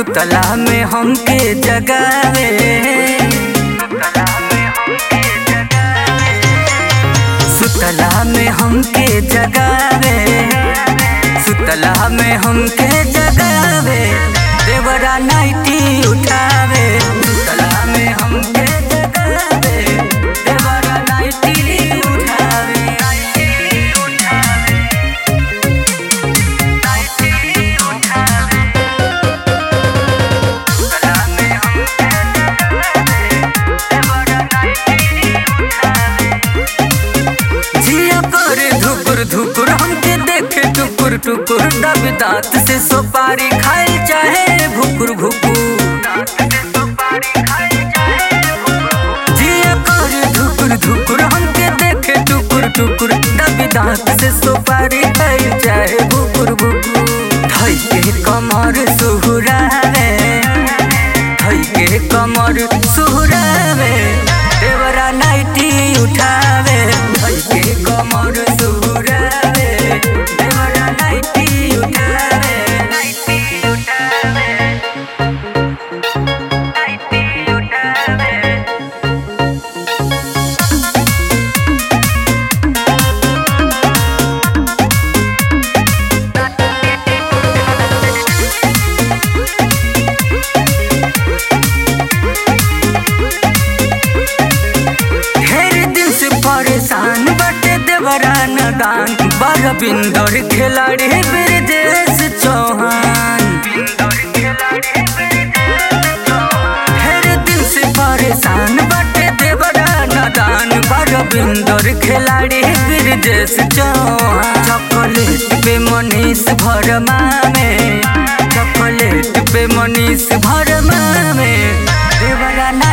सुतला में हमके जगावे सुतला में हमके जगावे सुतला में हमके जगावे देवरा नाइटी उठावे सुतला में हमके जगावे देवरा नाइटी उठावे नाइटी उठावे नाइटी उठावे सुतला में हमके जगावे देवरा नाइटी उठावे जिया करे धुकुर धुकुर हमके देखे टुकुर टुकुर दब दांत से सुपारी खाए चाहे भुकुर भुकुर जिया करे धुकुर धुकुर हमके देखे टुकुर टुकुर दब दांत से सुपारी खाए चाहे भुकुर भुकुर धई के कमर सुहुरावे धई के कमर सुहुरावे देवरा नाइटी उठावे धई के कमर सुहुरावे देवरा नाइटी उठावे नाइटी उठावे नाइटी उठावे ढेर दिन से परेशान बटे देवरा नदान बड़ बिंदर खिलाड़ी ब्रजेश चौहान ढेर दिन से परेशान बटे देवरा नदान बड़ बिंदर खिलाड़ी ब्रजेश चौहान चॉकलेट पे मनीष भरमा में चॉकलेट पे मनीष भरमा में देवरा